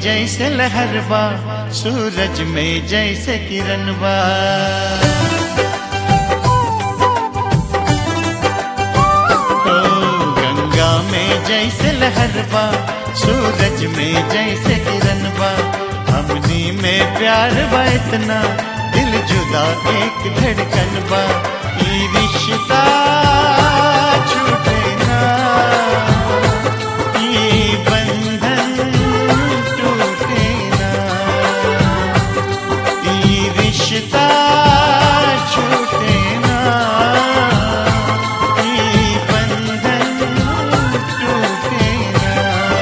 जैसे लहरबा सूरज में जैसे किरणबा ओ गंगा में जैसे लहरबा सूरज में जैसे किरणबा हमनी में प्यार बा इतना दिल जुदा एक धड़कन बा ई रिश्ता छूटे ना ई बंधन टूटे ना ई रिश्ता छूटे ना ई बंधन टूटे ना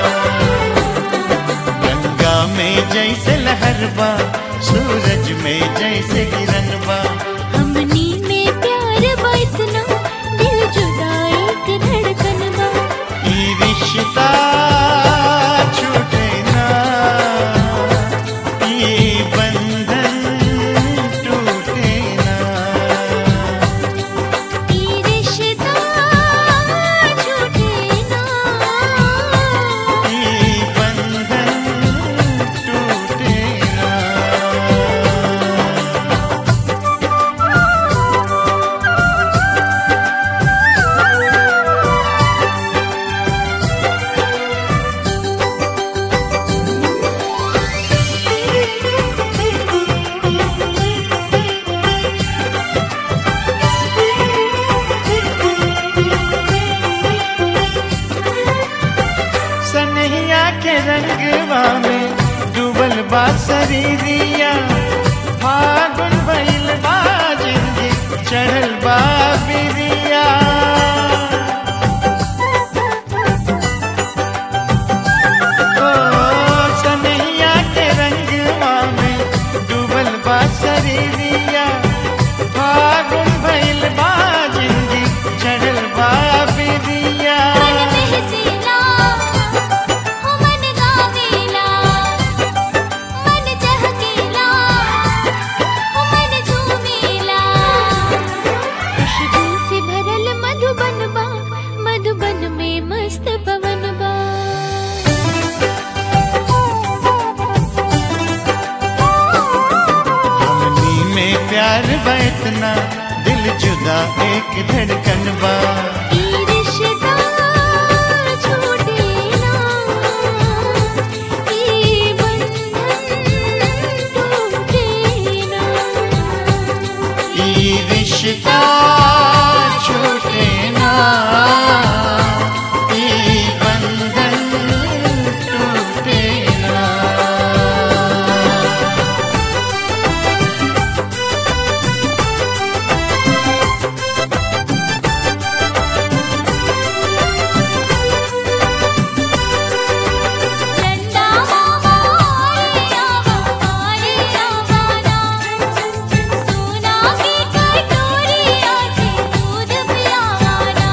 गंगा में जैसे लहरबा सूरज में जैसे किरणबा हमनी में प्यार बा इतना दिल जुदा एक धड़कन बा ई रिश्ता छूटे ना ई बंधन टूटे ना ई रिश्ता छूटे ना ई बंधन टूटे ना सनहिया के रंगवा में डूबल बा शरीरिया फागुन भइल बा जिंदगी चढ़ल बा बिरिया ओ सनहिया के रंगवा में डूबल बा शरीरिया फागुन भइल बा जिंदगी चढ़ल बा बिरिया मन बहसेला हो मन गावेला मन चहकेला हो मन झूमेला खुशबू से भरल मधुबन बा मधुबन में मस्त पवन बा हमनी में प्यार बा इतना दिल जुदा एक धड़कन बा ई रिश्ता छूटे ना ई बंधन टूटे ना ई रिश्ता छूटे ना ई बंधन टूटे ना चंदा मामा आया हमारे आवाना सोना की कटोरिया से दूध पियावाना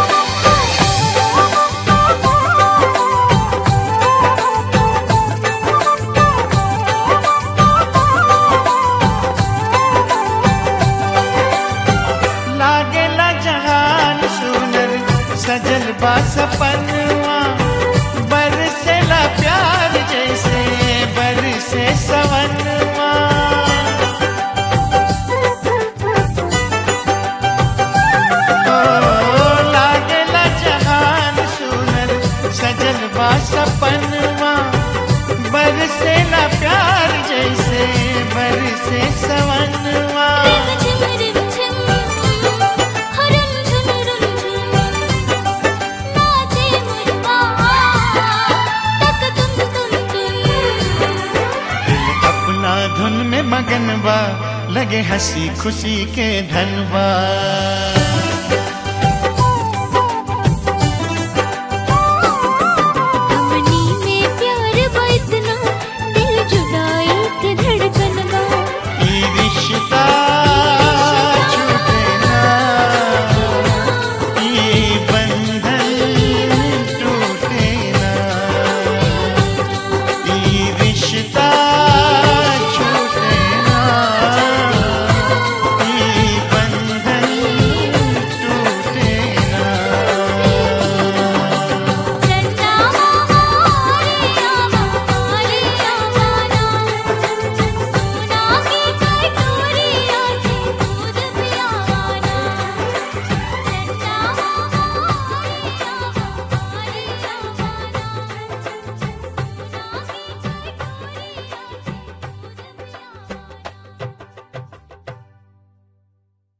लागेला जहान सुनर सजल बा सपनवा बरसेला प्यार जैसे बरसे सवनवा ओ लागेला जहान सुनर सजल बा सपनवा बरसेला प्यार जैसे बरसे सवनवा रिम झिम रिम झिम हरम झुम रुम झुम नाचे मुरवा तक तुम तुम तुम दिल अपना धुन में मगन बा लगे हंसी खुशी के धनबा